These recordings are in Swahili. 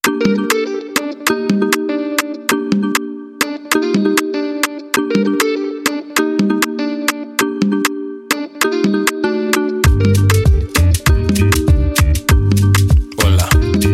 Hola.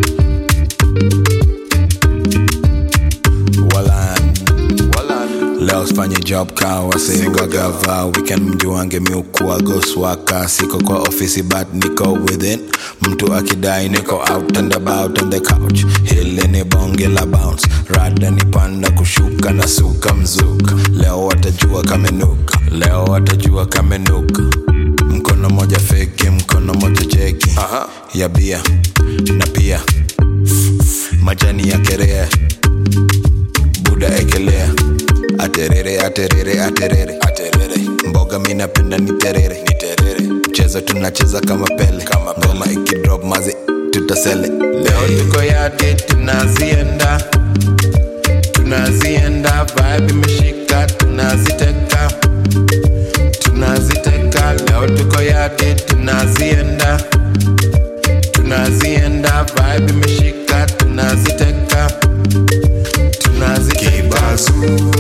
Walan. Leo sifanye job ka wase wagava weekend mjuange miukua goswaka siko kwa ofisi but niko within mtu akidai niko out and about on the couch hili ni bonge la bounce rada ni panda kushuka na suka mzuka leo watajua kamenuka leo watajua kamenuka mkono moja feki mkono moja jeki ya bia na pia majani ya kerea buda ekelea aterere aterere aterere aterere mboga mi napenda ni terere ni terere mchezo tunacheza kama pele kama ngoma ikidrop mazi tutasele leo tuko yadi tunazienda tunazienda vibe imeshika tunaziteka tunaziteka leo tuko yadi tunazienda tunazienda vibe imeshika tunaziteka tunazikibazu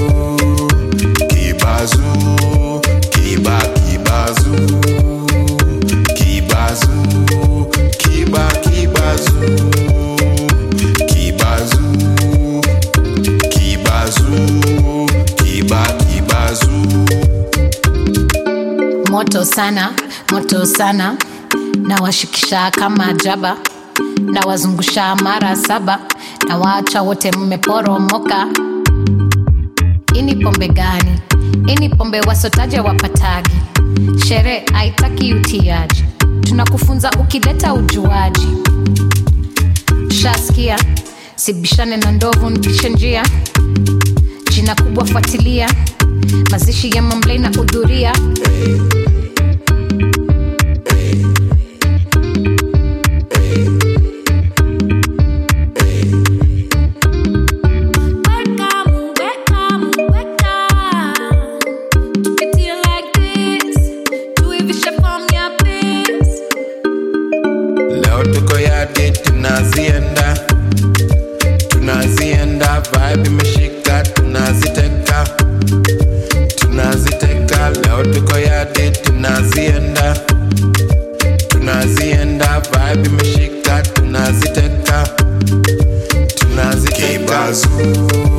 kibazu kiba kibazu kibazu kiba kibazu kibazu kibazu kiba kibazu moto sana moto sana nawashikisha kama jaba nawazungusha mara saba na waacha wote mmeporomoka ini pombe gani ini pombe wasotaja wapatagi shere haitaki utiaji tunakufunza ukileta ujuaji shaskia sibishane na ndovu nipishe njia jina kubwa fuatilia mazishi ya mamlei na hudhuria Weka, weka, weka. Tupitie like this. Tuivishe form ya biz. leo tuko yadi tunazienda tunazienda vibe imeshika tunaziteka tunaziteka leo tuko yadi tunazienda tunazienda vibe imeshika tunaziteka tunaziteka kibazu